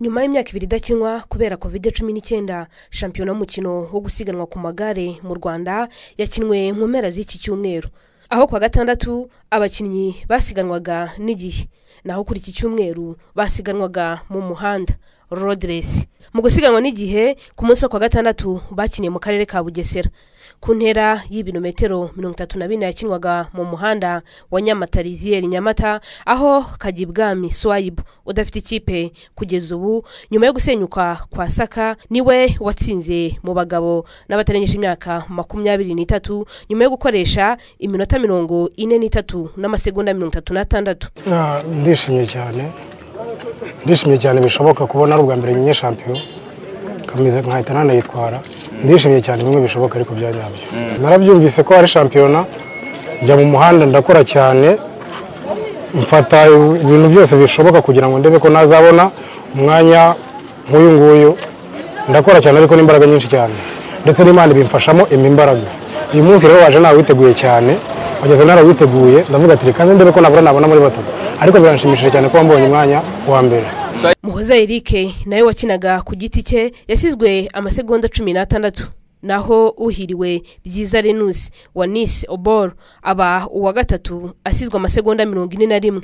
nyuma y'imyaka ibiri idakinwa kubera covid cumi n'icyenda shampiyona y'umukino wo gusiganwa ku magare mu rwanda yakinwe mu mpera z'iki cyumweru aho ku wa gatandatu abakinnyi basiganwaga n'igihe naho kuri iki cyumweru basiganwaga mu muhanda rodiresi mu gusiganwa n'igihe ku munsi wo ku wa gatandatu bakiniye mu karere ka bugesera ku ntera y'ibirometero mirongo itatu na bine yakinwaga mu muhanda wa nyamata riziyeri nyamata aho kajyibwami swayibu udafite ikipe kugeza ubu nyuma yo gusenyuka kwa saka niwe watsinze mu bagabo n'abatarengeje imyaka makumyabiri n'itatu nyuma yo gukoresha iminota mirongo ine n'itatu n'amasegonda mirongo itatu n'atandatu Ah, ndishimye cyane ndishimye cyane bishoboka kubona ari ubwa mbere nyine shampiyo nkameze nkahita nanayitwara ndishimye cyane bimwe bishoboka ariko bya nyabyo narabyumvise ko ari shampiyona njya mu muhanda ndakora cyane mfata ibintu byose bishoboka kugira ngo ndebe ko nazabona umwanya nk'uyu nguyu ndakora cyane ariko n'imbaraga nyinshi cyane ndetse n'imana ibimfashamo imbaraga uyu munsi rero waje nawiteguye cyane wageze narawiteguye ndavuga ati reka nze ndebe ko nabura nabona muri batatu ariko biranshimishije cyane kuba mbonye umwanya wa mbere muhoza erike nawe wakinaga ku giti cye yasizwe amasegonda cumi n'atandatu naho uhiriwe byiza renusi wa nisi obor aba uwa gatatu asizwe amasegonda mirongo ine na rimwe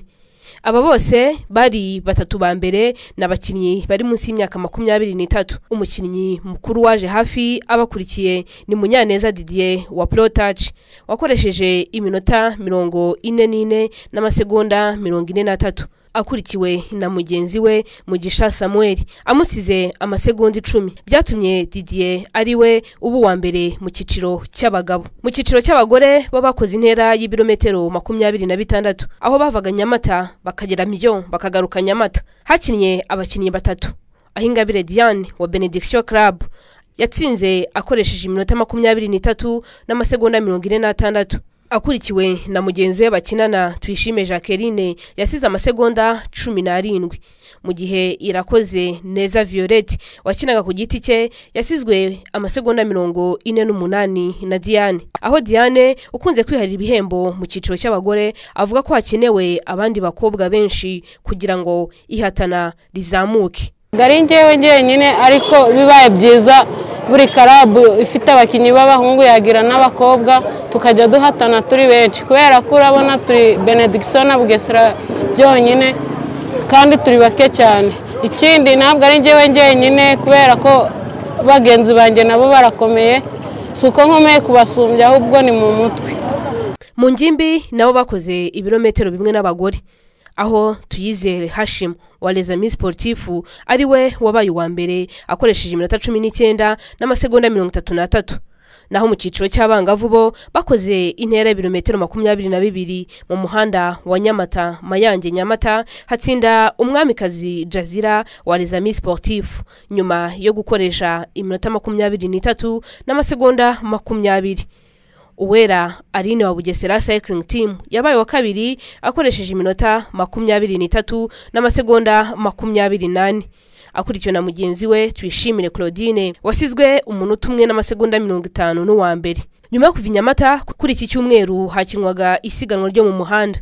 aba bose bari batatu ba mbere ni abakinnyi bari munsi y'imyaka makumyabiri n'itatu umukinnyi mukuru waje hafi abakurikiye ni munyaneza didier wa porotaci wakoresheje iminota mirongo ine n'ine n'amasegonda mirongo ine n'atatu akurikiwe na mugenzi we mugisha samuel amusize amasegonda icumi byatumye didier ari we uba uwa mbere mu cyiciro cy'abagabo mu cyiciro cy'abagore bo bakoze intera y'ibirometero makumyabiri na bitandatu aho bavaga nyamata bakagera miyo bakagaruka nyamata hakinnye abakinnyi batatu aho ingabire diane wa benediction club yatsinze akoresheje iminota makumyabiri n'itatu n'amasegonda mirongo ine n'atandatu akurikiwe na mugenzi we bakinana tuyishime jacqueline yasize amasegonda cumi n'arindwi mu gihe irakoze neza violette wakinaga ku giti cye yasizwe amasegonda mirongo ine n'umunani na diane aho diane ukunze kwiharira ibihembo mu cyiciro cy'abagore avuga ko hakenewe abandi bakobwa benshi kugira ngo ihatana rizamuke ngari njyewe njyenyine ariko bibaye byiza buri karabu ifite abakinnyi b'abahungu yagira n'abakobwa tukajya duhatana turi benshi kubera ko urabona turi benediction na bugesera byonyine kandi turi bake cyane ikindi ntabwo ari njyewe njyenyine kubera ko bagenzi banjye nabo barakomeye si uko nkomeye kubasumbya ahubwo ni mu mutwe mu ngimbi nabo bakoze ibirometero bimwe n'abagore aho tuyizere hashimu wa rezami siporutifu ari we wabaye uwa mbere akoresheje iminota cumi n'icyenda n'amasegonda mirongo itatu n'atatu naho mu cyiciro cy'abangavu bo bakoze intera y'ibirometero makumyabiri na bibiri mu muhanda wa nyamata mayange nyamata hatsinda umwamikazi jazira wa rezami siporutifu nyuma yo gukoresha iminota makumyabiri n'itatu n'amasegonda makumyabiri uwera arine wa bugesera cycling team yabaye wa kabiri akoresheje iminota makumyabiri n'itatu n'amasegonda makumyabiri n'ane akurikiwe na mugenzi we tuyishimire claudine wasizwe umunota umwe n'amasegonda mirongo itanu n'uwa mbere nyuma yo kuva i nyamata kuri iki cyumweru hakinwaga isiganwa ryo mu muhanda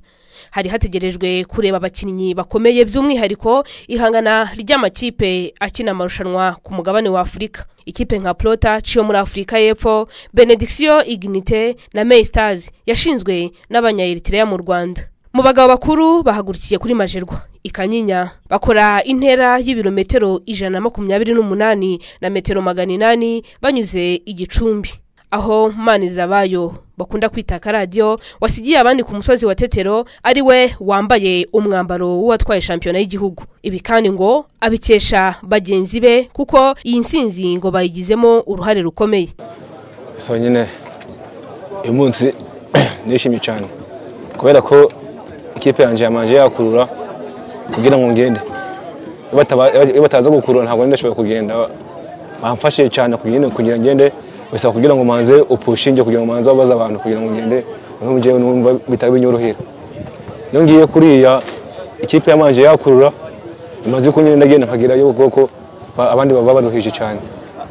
hari hategerejwe kureba abakinnyi bakomeye by'umwihariko ihangana ry'amakipe akina amarushanwa ku mugabane wa afurika ikipe nka prota yo muri afurika y'epfo benediction ignite na may stars yashinzwe n'abanyaeritireya mu rwanda mu bagabo bakuru bahagurukiye kuri majerwa ikanyinya bakora intera y'ibirometero ijana na makumyabiri n'umunani na metero magana inani banyuze igicumbi aho manizabayo bakunda kwita karadiyo wasigiye abandi ku musozi wa tetero ari we wambaye umwambaro w'uwatwaye shampiyona y'igihugu ibi kandi ngo abikesha bagenzi be kuko iyi nsinzi ngo bayigizemo uruhare rukomeye gusa nyine uyu munsi nishimye cyane kubera ko ikipe yanjye yamanje yakurura kugira ngo ngende Iyo bataba- iyo bataza gukurura ntabwo nari ndashobora kugenda bamfashije cyane kugira ngo- kugira ngo ngende gusa kugira ngo manze upushinge kugira ngo manze babaze abantu kugira ngo ngende niho njyewe numva bitari binyorohera iyo ngiye kuriya ikipe yamanje yakurura imaze kunyine ndagenda nkagerayo kuko abandi baba baruhije cyane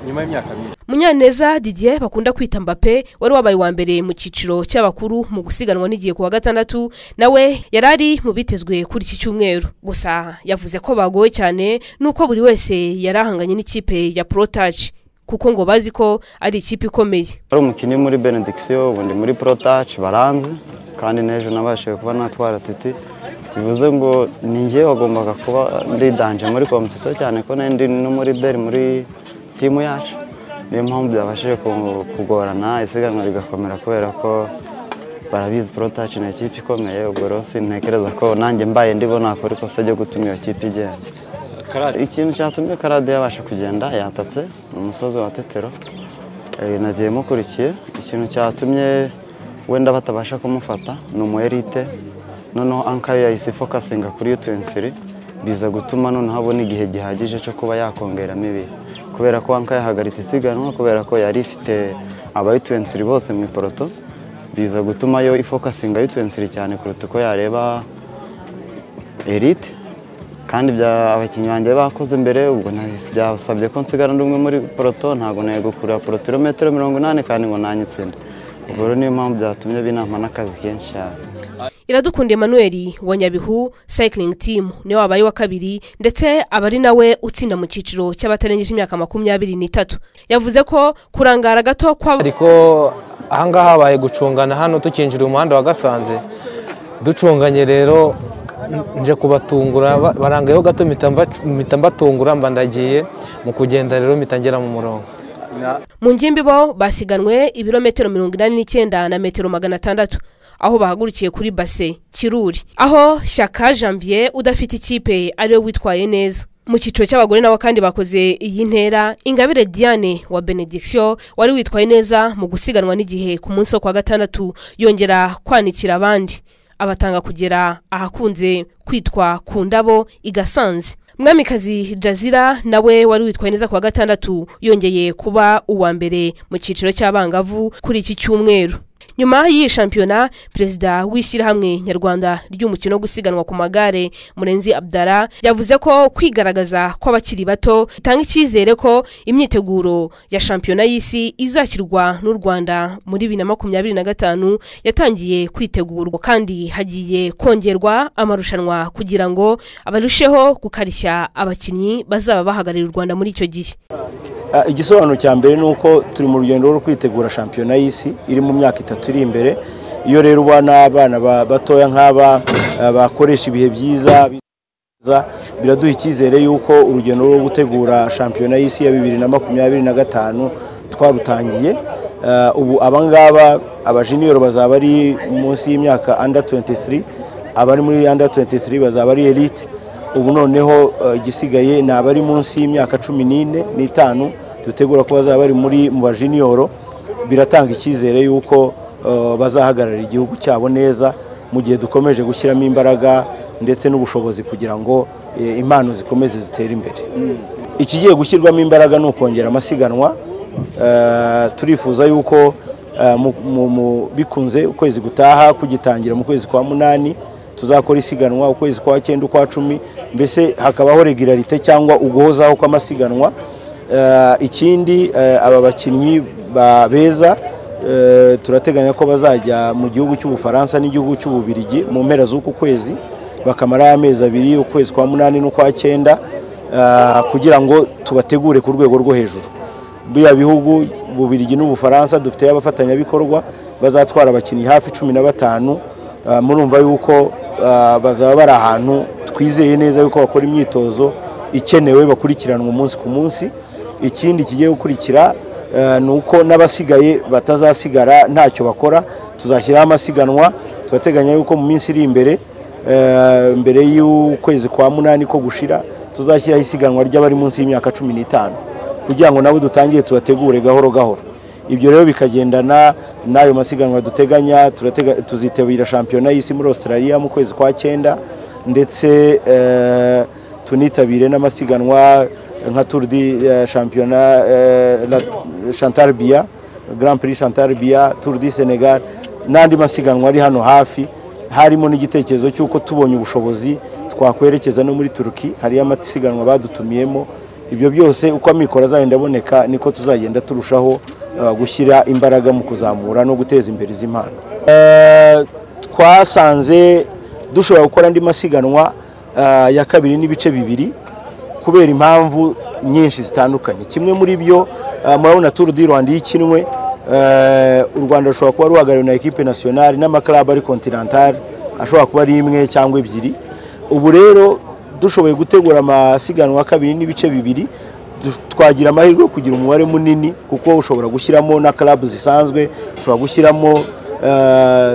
nyuma y'imyaka myinshi mu munyaneza didier bakunda kwita mbape wari wabaye uwa mbere mu cyiciro cy'abakuru mu gusiganwa n'igihe ku wa gatandatu nawe yari ari mu bitezwe kuri iki cyumweru gusa yavuze ko bagoye cyane nuko buri wese yari ahanganye n'ikipe ya porotaje kuko ngo bazi ko ari ikipe ikomeye ari umukinnyi muri benedikisiyo ubundi muri porotaci baranze kandi n'ejo nabashije kuba natwara titi bivuze ngo ni njye wagombaga kuba ndi danje muri kompetisiyo cyane ko nari ndi no muri deri muri timu yacu niyo mpamvu byabashije ku- kugorana isiganwa rigakomera kubera ko barabizi porotaci ni ikipe ikomeye ubwo rero sintekereza ko nanjye mbaye ndibo nakora ikosa ryo gutuma iyo kipe igenda ikintu cyatumye karade yabasha kugenda yatatse ni umusozi wa tetero Eh, nagiye mukurikiye ikintu cyatumye wenda batabasha kumufata ni umu elite noneho ankayo yahise ifokasinga kuri yutuwensiri biza gutuma noneho abona igihe gihagije cyo kuba yakongeramo ibihe kubera ko ankayo yahagaritse isiganwa kubera ko yari ifite abayutuwensiri bose mu iporoto biza gutuma yo ifokasinga yutuwensiri cyane kuruta uko yareba elite kandi bya abakinnyi banjye bakoze mbere ubwo nahise- byasabye ko nsigara ndi umwe muri poroto ntabwo nari gukurura poroto ibirometero mirongo inani kandi ngo nanyitsinde ubwo rero niyo mpamvu byatumye binama n'akazi kenshi cyane iradukunda emmanuel wa nyabihu cycling team niwe wabaye wa kabiri ndetse aba ari nawe utsinda mu cyiciro cy'abatarengeje imyaka makumyabiri n'itatu yavuze ko kurangara gato kwa ariko ahangaha habaye gucungana hano tukinjira umuhanda wa gasanze ducunganye rero nje kubatungura ba- barangayeho gato mpita mba- mpita mbatungura mba ndagiye mu kugenda rero mpita ngera mu murongo mu ngimbi bo basiganwe ibirometero mirongo inani n'icyenda na metero magana atandatu aho bahagurukiye kuri base kiruri aho shyaka janvier udafite ikipe ariwe witwaye neza mu cyiciro cy'abagore nabo kandi bakoze iyi ntera ingabire diane wa benediction wari witwaye neza mu gusiganwa n'igihe ku munsi wo kwa gatandatu yongera kwanikira abandi abatanga kugera ahakunze kwitwa ku ndabo igasanze mwamikazi jazira nawe wari witwaye neza ku wa gatandatu yongeye kuba uwa mbere mu cyiciro cy'abangavu kuri iki cyumweru nyuma y'iyi shampiyona perezida w'ishyirahamwe nyarwanda ry'umukino wo gusiganwa ku magare murenzi abdara yavuze ko kwigaragaza kw'abakiri bato bitanga icyizere ko imyiteguro ya shampiyona y'isi izakirwa n'u rwanda muri bibiri na makumyabiri na gatanu yatangiye kwitegurwa kandi hagiye kongerwa amarushanwa kugira ngo abarusheho gukarishya abakinnyi bazaba bahagarariye u rwanda muri icyo gihe Ah, igisobanuro cya mbere ni uko turi mu rugendo rwo kwitegura shampiyona y'isi iri mu myaka itatu iri imbere iyo rero ubona abana ba- batoya nk'aba ah, bakoresha ibihe byiza byiza, biraduha icyizere y'uko urugendo rwo gutegura shampiyona y'isi ya bibiri na makumyabiri na gatanu twarutangiye Ah, ubu abangaba abajiniyoro bazaba ari munsi y'imyaka under 23 abari muri under 23 bazaba ari elite ubu noneho eh, igisigaye ni abari munsi y'imyaka cumi n'ine n'itanu dutegura ko bazaba bari muri mu bajiniyoro biratanga icyizere y'uko eh, bazahagararira igihugu cyabo neza mu gihe dukomeje gushyiramo imbaraga ndetse n'ubushobozi kugira ngo eh, impano zikomeze zitere imbere ikigiye gushyirwamo imbaraga ni ukongera amasiganwa Eh, turifuza yuko eh, mu- mu- mu- bikunze ukwezi gutaha kugitangira mu kwezi kwa munani tuzakora isiganwa ukwezi kwa cyenda ukwa cumi mbese hakabaho regularite cyangwa uguhozaho kw'amasiganwa Eh, ikindi eh, aba bakinnyi ba- beza eh, turateganya ko bazajya mu gihugu cy'ubufaransa n'igihugu cy'ububirigi mu mpera z'uku kwezi bakamara amezi abiri ukwezi kwa munani n'ukwa cyenda ah, kugira ngo tubategure ku rwego rwo hejuru biriya bihugu bubirigi n'ubufaransa dufite abafatanyabikorwa bazatwara abakinnyi hafi cumi na batanu Ah, murumva yuko ah, bazaba bari ahantu twizeye neza yuko bakora imyitozo ikenewe bakurikiranwa umunsi ku munsi ikindi kigiye gukurikira Eh, ni uko n'abasigaye batazasigara ntacyo bakora tuzashyiraho amasiganwa turateganya yuko mu minsi iri imbere eh, mbere y'ukwezi kwa munani ko gushira tuzashyiraho isiganwa ry'abari munsi y'imyaka cumi n'itanu kugira ngo nabo dutangire tubategure gahoro gahoro ibyo rero bikagendana n'ayo masiganwa duteganya turatega- tuzitabira shampiyona y'isi muri australia mu kwezi kwa cyenda ndetse eh, tunitabire n'amasiganwa nka Tour di eh, Championnat eh, la- Chantal Bia Grand Prix Chantal Bia Tour du Senegal n'andi masiganwa ari hano hafi harimo n'igitekerezo cy'uko tubonye ubushobozi twakwerekeza no muri Turuki hariyo amasiganwa badutumiyemo ibyo byose uko amikoro azagenda aboneka niko tuzagenda turushaho eh, gushyira imbaraga mu kuzamura no guteza imbere izi mpano Eh, twasanze dushobora gukora andi masiganwa eh, ya kabiri n'ibice bibiri kubera impamvu nyinshi zitandukanye kimwe muri byo eh, murabona turu di rwanda iyo ikinwe eh, u rwanda rushobora kuba ruhagarariwe na ekipe nasiyonari n'amakarabu ari kontinantari ashobora kuba ari imwe cyangwa ebyiri ubu rero dushoboye gutegura amasiganwa kabiri n'ibice bibiri du- twagira amahirwe yo kugira umubare munini kuko ushobora gushyiramo na karabu zisanzwe ushobora gushyiramo eh,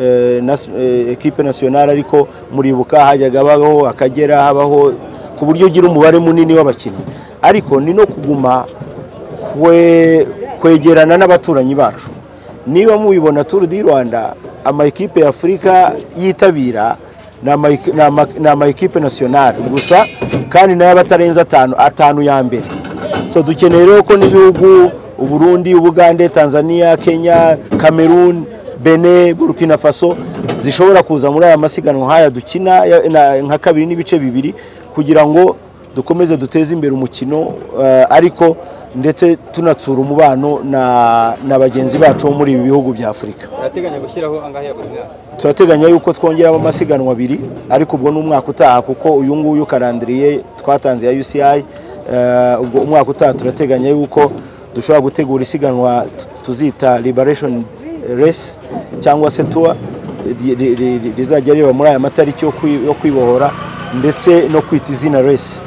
eh, nas- eh, ekipe nasiyonari ariko muribuka hajyaga habaho akagera habaho ku buryo ugira umubare munini w'abakinnyi ariko ni no kuguma kwe- kwegerana n'abaturanyi bacu niba mubibona turu di rwanda ama ekipe ya afurika yitabira ni ama- ni ama- ni ama ekipe nasiyonari gusa kandi nayo aba atarenze atanu atanu ya mbere so dukeneye rero ko n'ibihugu uburundi ubugande tanzania kenya cameroon bene burkina faso zishobora kuza muri aya masiganwa nk'aya dukina ya- na- nka kabiri n'ibice bibiri kugira ngo dukomeze duteze imbere umukino eh, ariko ndetse tunatsura umubano na, na bagenzi bacu bo muri ibi bihugu bya afurika barateganya gushyiraho angahe buri mwaka turateganya yuko twongeramo amasiganwa abiri ariko ubwo ni umwaka utaha kuko uyu nguyu ukarandiriye twatanze ya uci eh, ubwo umwaka utaha turateganya yuko dushobora gutegura isiganwa tu- tuzita liberation race cyangwa se tour ri- ri- ri- rizajya riba muri aya matariki yo kwi- yo kwibohora ndetse no kwita izina race